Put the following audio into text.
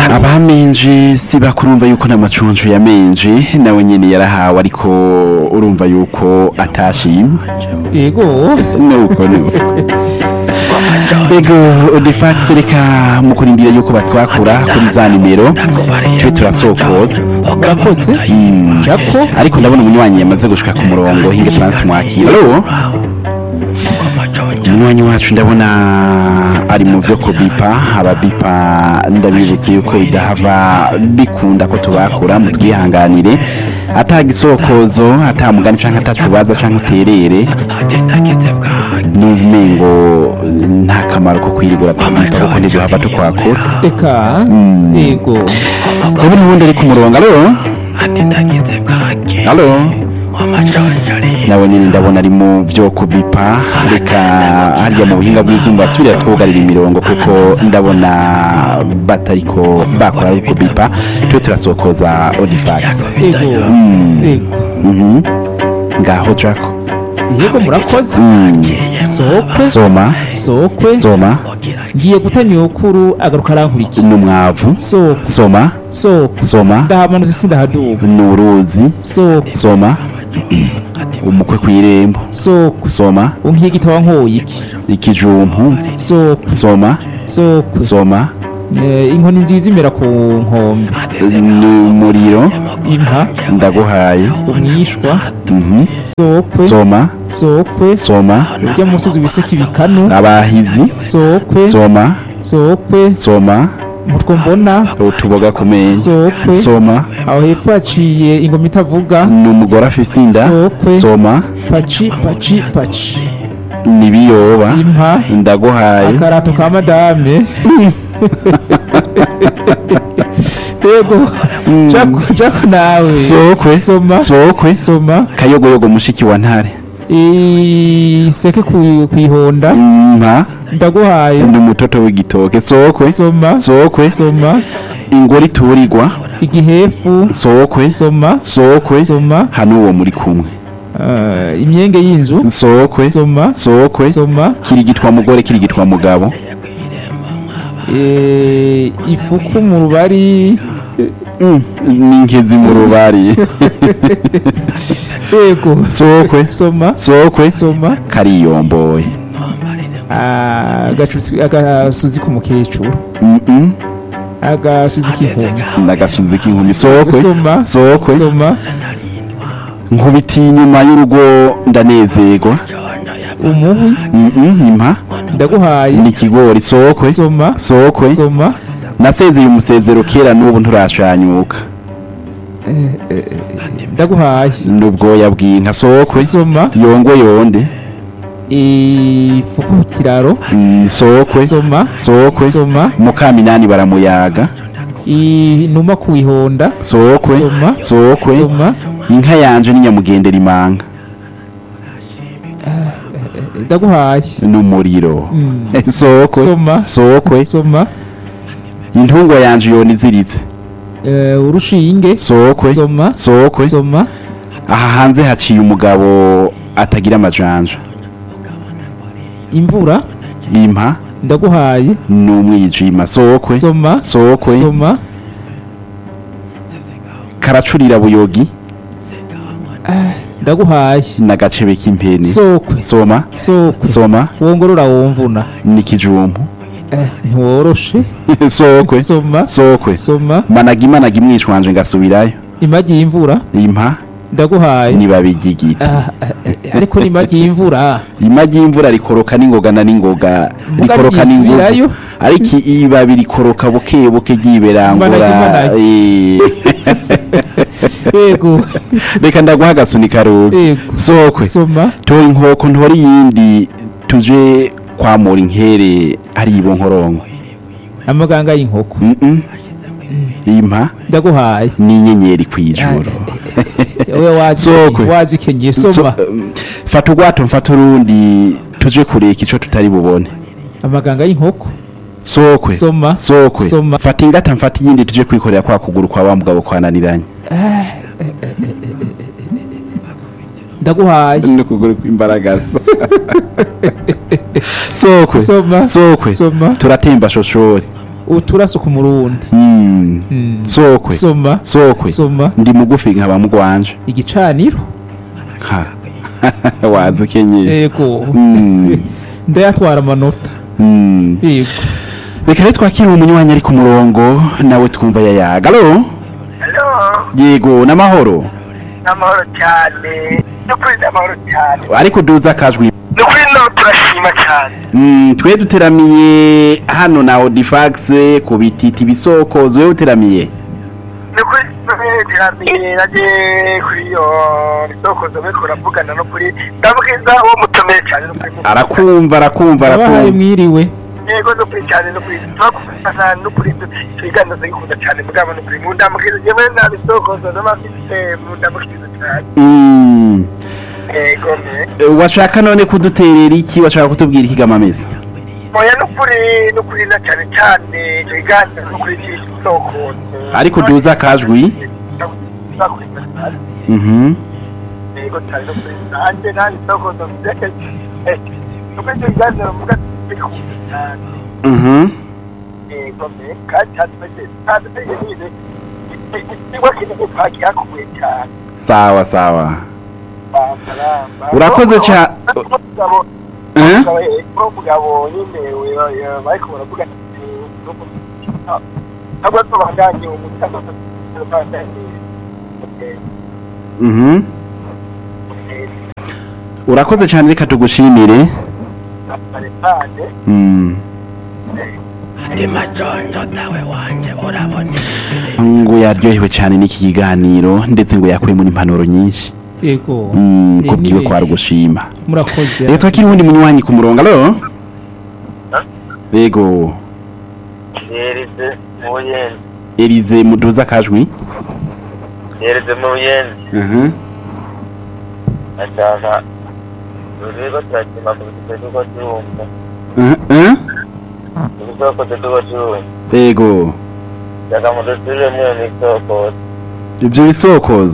abamenje si bakurumva yuko n'amacuncu yamenje nawe nyene yarahawe ariko urumva yuko atashimye yego nuko nuko ego defax reka mu kurindira yuko batwakura kuri za nimero tube turasokoza murakoze Mm. jako ariko ndabona umunywanyi yamaze gushika ku murongo hinge turansumwakira alo umunywanyi wacu ndabona ari mu vyo kubipa ababipa ndabibutse yuko bidahava bikunda ko tubakura mu twihanganire ata gisokozo ata mugani canke atacubaza canke uterere n'umengo nta kamaro ko kwirigura tubipa kuko ntiduhava tukwakura eka Mm. yego ndabona ubundi ari ku murongo alo alo nawe nyine ndabona ari mu byo kubipa reka harya mu buhinga bw'ibyuma basubira twugarira imirongo kuko ndabona batariko bakora ari kubipa tube turasokoza odifax yego Mm. yego Mhm. ngaho jako yego murakoze Mm. sokwe soma sokwe soma ngiye gutanya ukuru agaruka arankurikira n'umwavu sokwe soma sokwe soma ndahamanutse sindahaduba n'uruzi sokwe soma umukwe kw'irembo sokwe soma unkiye igitabo nkoye iki ikijumpu sokwe soma sokwe soma Eh, inkoni nziza imera ku nkombe n'umuriro impa ndaguhaye umwishwa Mhm. sokwe soma sokwe soma urya musozi wiseka ibikanu abahizi sokwe soma sokwe soma mutwo mbona utuboga ku menyo sokwe soma aho hepfo haciye ingoma itavuga n'umugore afise inda Sokwe. soma paci paci paci n'ibiyoba impa ndaguhaye akarato ka madame yego jako jako nawe sokwe soma sokwe soma kayogoyogo mushiki wa ntare iseke ku- kwihonda mpa ndaguhaye ndi umutoto w'igitoke sokwe soma sokwe soma ingore iturirwa igihefu sokwe soma sokwe soma hano uwo muri kumwe Ah, imyenge y'inzu sokwe soma sokwe soma kirigitwa mugore kirigitwa mugabo Eh, ifuku mu rubari Mm, n'inkezi mu rubari yego sokwe soma sokwe soma kariyomboye Ah, agacuzi agasuzi k'umukecuru Mm-mm, agasuzi k'inkumi n'agasuzi k'inkumi sokwe soma sokwe soma nkubitiye inyuma y'urugo ndanezerwa umuhwi Mm-mm, impa ndaguhaye n'ikigori sokwe soma sokwe soma nasezeye umusezero kera n'ubu nturashanyuka ndaguhaye n'ubwoya bw'inka sokwe soma yongwe yonde ifuku ku kiraro Mm, sokwe soma sokwe soma mukaminani baramuyaga inuma ku ihonda sokwe Soma. sokwe soma inka yanje ni nyamugendera imanga ndaguhaye n'umuriro Mm. sokwe soma sokwe soma intungwa yanje yona iziritse Eh, urushinge sokwe soma sokwe soma aha hanze haciye umugabo atagira amajanja imvura impa ndaguhaye n'umwijima sokwe soma sokwe soma karacurira buyogi ndaguhaye n'agacebe k'impene sokwe soma sokwe soma wongorora wumvuna n'ikijumpu Eh, ntiworoshe sokwe soma sokwe soma managa imanaga imwishwanje ngasubirayo imagi y'imvura impa ndaguhaye nibabigigita Ah, eh, eh, ariko n'imagi y'imvura imagi y'imvura rikoroka n'ingoga na n'ingoga Muga rikoroka n'ingugu ryisubirayo. ariko ibabi rikoroka buke buke ryiberangura Imanaga, imanaga. Eh. yego reka ndaguha agasunika ruri yego sokwe soma tora inkoko ntora iyindi tuje kwamura inkere ari ibo nkoronko amaganga y'inkoko Mm-mm. impa ndaguhaye n'inyenyeri kw'ijoro wowe wazi Sokwe. wazikenyeye So- soma um, fata urwato mfata urundi tuje kureka ico tutari bubone amaganga y'inkoko sokwe soma sokwe Soma. fata ingata mfata iyindi tuje kwikorera kwa kuguru kwa wa mugabo kwananiranye ndaguhaye n'ukuguru kw'imbaragasa sokwe soma sokwe soma turatemba shoshori uturase ku murundi Mm. Mm. sokwe soma sokwe soma ndi mugufi nkaba mugwanje igicaniro ha wazi ukenyeye yego Mm. ndayatwara amanota Mm. yego reka rero twakire umunywanyi ari ku murongo nawe twumva yayaga alo Hello, yego n'amahoro n'amahoro cyane n'ukuri n'amahoro cyane ariko duza akajwi n'ukuri no turashima cyane Mm, twe duteramiye hano na odifax ku bititi bisokozo wewe uteramiye n'ukuri iterambere nagiye kuri iyo risokozo bariko baravugana no kuri ndabwiza uwo mutomeye cyane n'ukuri arakumva arakumva abahaye arakumva mwiriwe yego n'ukuri cyane n'ukuri turakufasha n'ukuri ibiganiro ndabikunda cyane mugabo n'ukuri mu ndamukirizo jewe nta bisokozo n'abafite mu ndamukirizo cyane Mm. yego me Eh, washaka none kuduterera iki washaka kutubwira iki gamameza oya n'ukuri n'ukuri na cyane cyane icyo kiganiro n'ukuri cy'isokozo Ariko duza akajwi. Mhm. yego cyane no kuri nanjye nta bisokozo mfite nuko icyo kiganiro mvuga bikunda cyane Mhm. yego me kandi cyane mbese kandi mbese nyine ikigo kinini twakihakuye cyane sawa sawa bambaramba Urakoze cyane. Eh? umugabo nyine bariko baravuga ntabwo tubandanye umutima Mhm. urakoze cyane reka tugushimire marepane Mm. ngo yaryohewe cyane n'iki kiganiro ndetse ngo yakuyemo n'impanuro nyinshi yego Mm, Eh, kubwiwe ni ko ari benshi. gushima murakoze reka twakire uwundi munywanyi ku murongo alo yego yerize mu buyenzi elize muduza akajwi yerize mu buyenzi Mhm. ashaka uriko turakima ku bitike tuko turumva Mhm, mhm. ibisoko tuko turumva yego shaka mu dusubiremo iyo misoko ibyo bisokozo